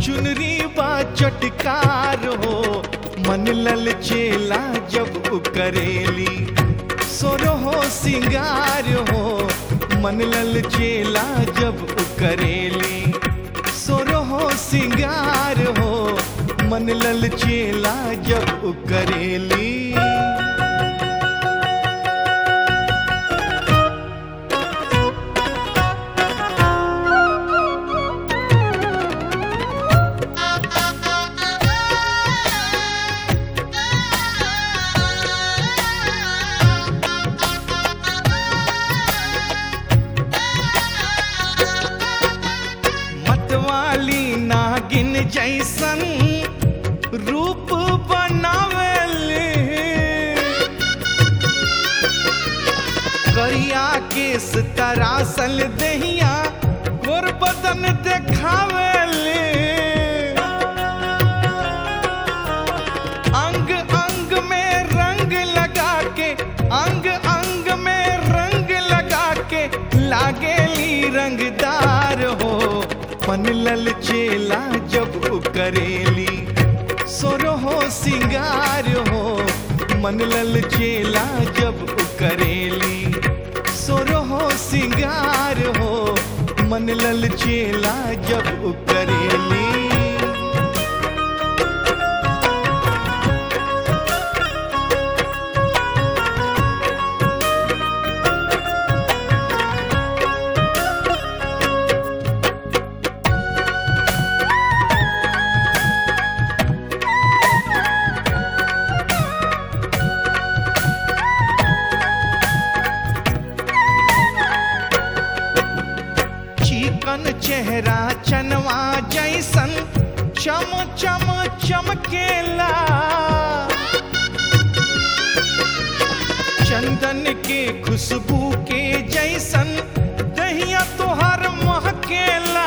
चुनरी बा चटकार हो मन लल चेला जब उ करेली सोरो हो सिंगार हो मन लल चेला जब उ करेली सोरो हो सिंगार हो मन लल चेला जब उ करेली मतवाली नागिन जैसन रूप बनावेले करिया केस तरासल दहिया गोर बदन देखावेले अंग अंग में रंग लगा के अंग अंग में रंग लगा के लागेली रंगदार हो मन लल चेला जब उ करेली सोरो हो सिंगार हो मन लल चेला जब उ करेली सोरो हो सिंगार हो मन लल चेला जब उ करेली चिकन चेहरा चनवा जैसन चम चम चमकेला चंदन के खुशबू के जैसन दहिया तोहर महकेला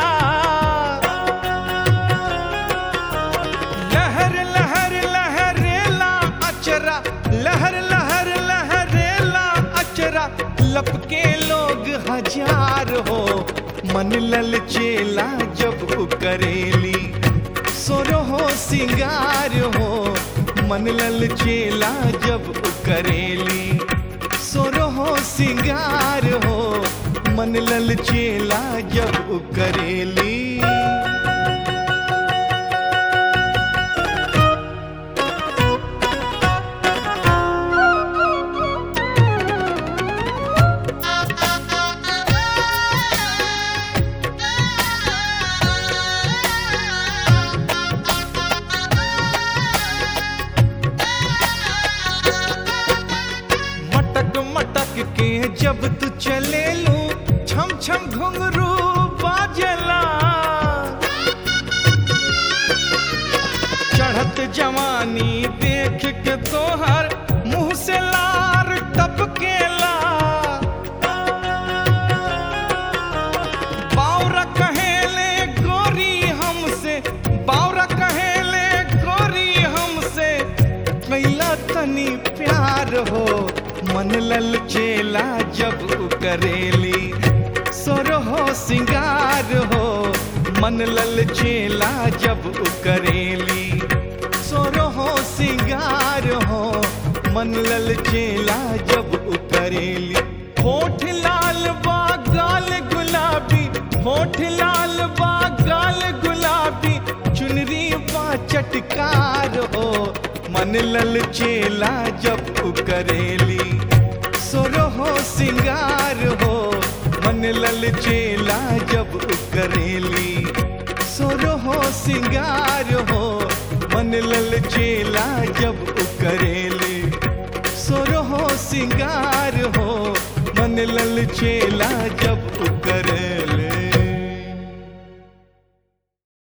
लहर लहर लहरेला अचरा लहर लहर लहरेला अचरा लपके लोग हजार हो मन लल चेला जब उ करेली सोरो हो सिंगार हो मन लल चेला जब उ करेली सोरो हो सिंगार हो मन लल चेला जब उ करेली मटक मटक के जब तू चले लू छम छम घुंघरू बाजला चढ़त जवानी देख के तोहर मुंह से लार टपकेला बावरा कहेले गोरी हमसे बावरा कहेले गोरी हमसे कैला तनी प्यार हो मन लल चेला जब उ करेली सोर हो सिंगार हो मन लल चेला जब उ करेली सोर हो सिंगार हो मन लल चेला जब उ करेली होठ लाल बा गाल गुलाबी होठ लाल बा गाल गुलाबी चुनरी बा चटकार हो मन लल चेला जब उ करेली सोरो हो सिंगार हो मन लल चेला जब उ करेली सोरो हो सिंगार हो मन लल चेला जब उ करेली सोरो हो सिंगार हो मन लल चेला जब उ करे